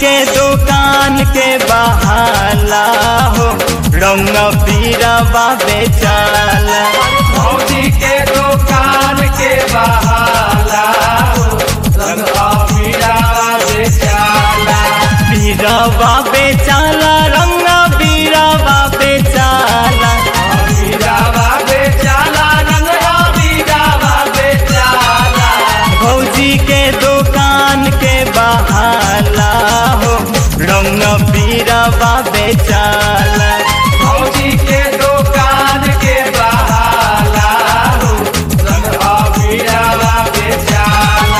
के दुकान के बहाला हो रंग पीरवा बेचाला भौजी के दुकान के बहाला हो रंगवा पीरावा बेचाला पीरवा बेचाला रंग पीरवा बेचाला पीरावा बेचाला रंगवा पीरावा बेचाला भौजी के दुकान के बहाला हो रंग पीरवा बेचाला भौजी के दुकान के बहाला हो रंगवा पीरावा बेचाला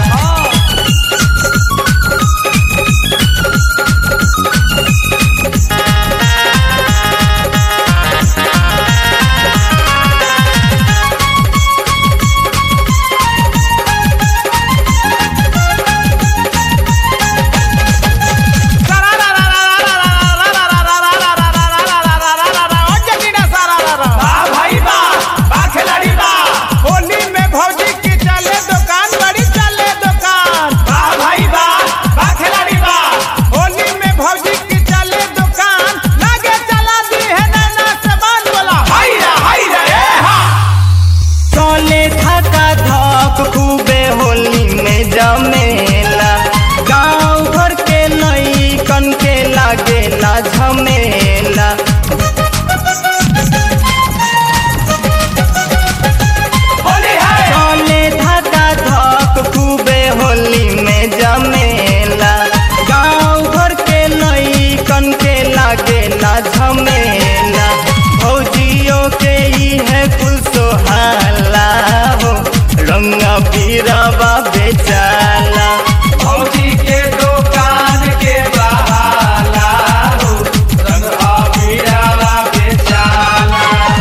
वाह भाई वाह वाह खिलाड़ी वाह होली में भौजी की चले दुकान बड़ी चले दुकान वाह भाई वाह वाह खिलाड़ी वाह होली में भौजी की चले दुकान लागे चला दी है नैना से बांध बोला हाय रे हाय रे ए हा चले थका धक खूबे होली में जमेला गाँव घर के नई कन के लागेला झमेला होली है चले धका धक खूबे होली में जमेला गाँव घर के नई कन के लागेला झमेला भौजियों के ई है कुल सोहाला हो रंग पीरवा बेचाला भौजी के दुकान के बहाला हो रंगवा पीरावा बेचाला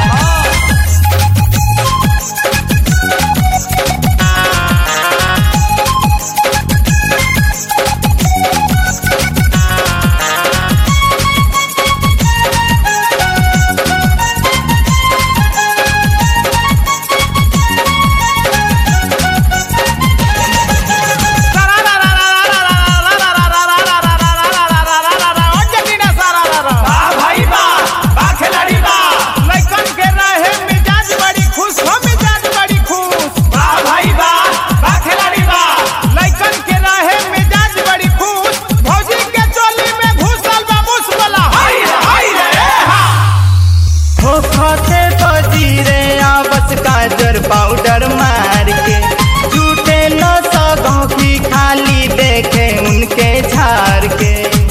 वाह भाई वाह वाह खिलाड़ी वाह लइकन के रहे मिजाज बड़ी खुश हो मिजाज बड़ी खुश वाह भाई वाह वाह खिलाड़ी वाह लइकन के रहे मिजाज बड़ी खुश भौजी के चोली में घुसल बा मुस बोला हाय रे हाय रे ए हा हो खते बजीरे आवस काजर पाउडर मार के झूठे न सगों की खाली देखे उनके झार के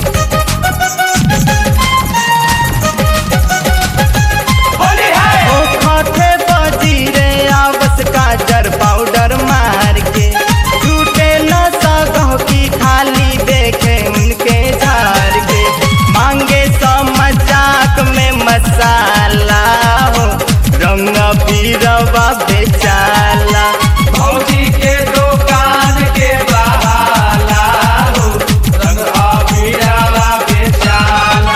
होली है हो खते बजीरे आवस काजर पाउडर मार के झूठे न सगों की खाली देखे उनके झार के मांगे सो मजाक में मसाला हो रंग पीरवा बेचाला भौजी के दुकान के बहाला हो रंगवा पीरावा बेचाला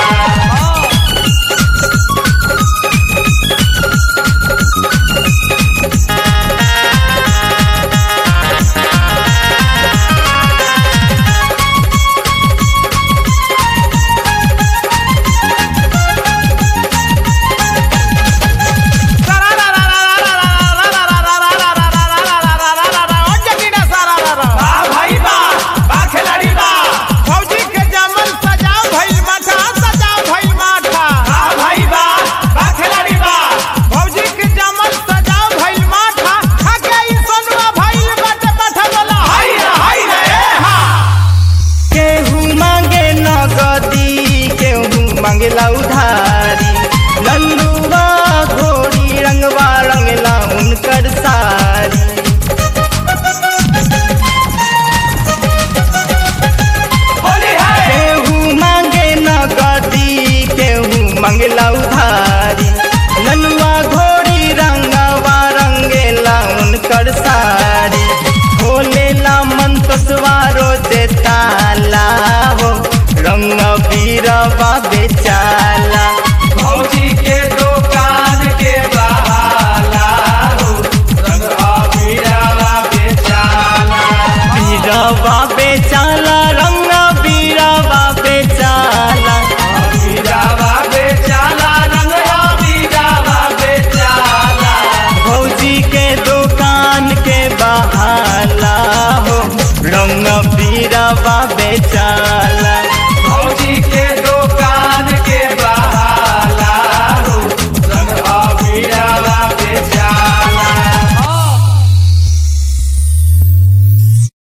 चल